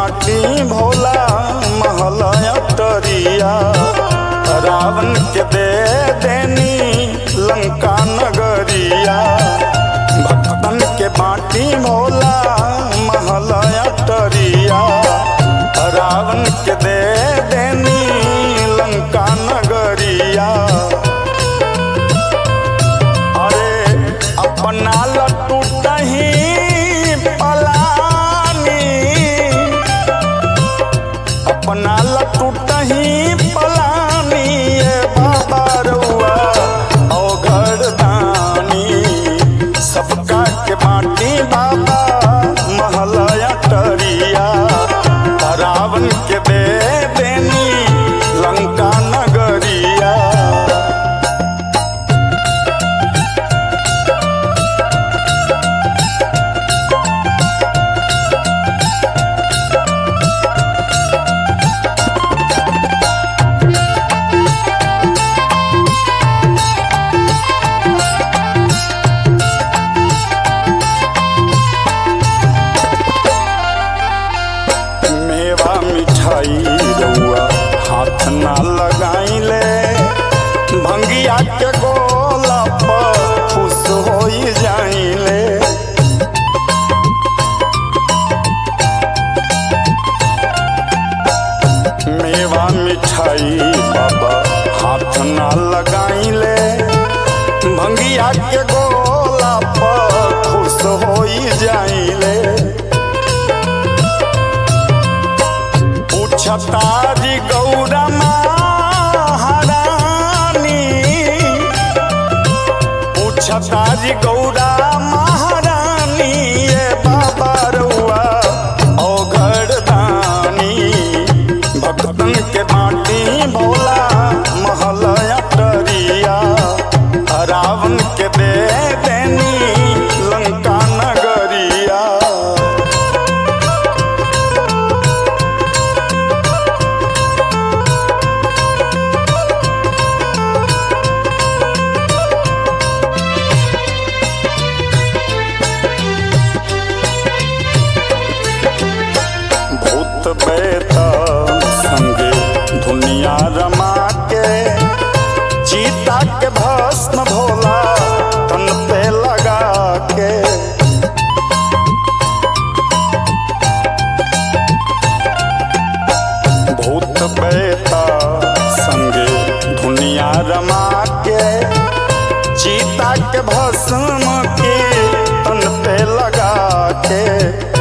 बाटी भोला महल अटरिया रावण के दे देनी लंका नगरिया भक्तन के बाटी भोला महल अटरिया रावण के दे देनी लंका नगरिया अरे अपना लट्टू दही पलानी अपना लट्टू दही पलानी ये बाबा रउआ ओ घरदानी सबका के बाटी बाबा महलया टरिया रावण के दे देनी लंका नगरिया मेवा मिठाई रउआ हाथ ना लगाइले भंगिया के गोला पर खुश होई जाइले मेवा मिठाई बाबा हाथ ना लगाइले भंगिया के गोला पर खुश होई जाइले पूछतारी गौरा महारानी पूछतारी गौरा महारानी ये बाबा रउआ ओ घरदानी भक्तन के बाटी भोला महलया टरिया रावण के दे देनी लंका नगरिया भूत बेता संगे दुनिया रमा के चीता के भस्म भोला तन पे लगा के भूत बेता संगे दुनिया रमा के चीता के भस्म के तन पे लगा के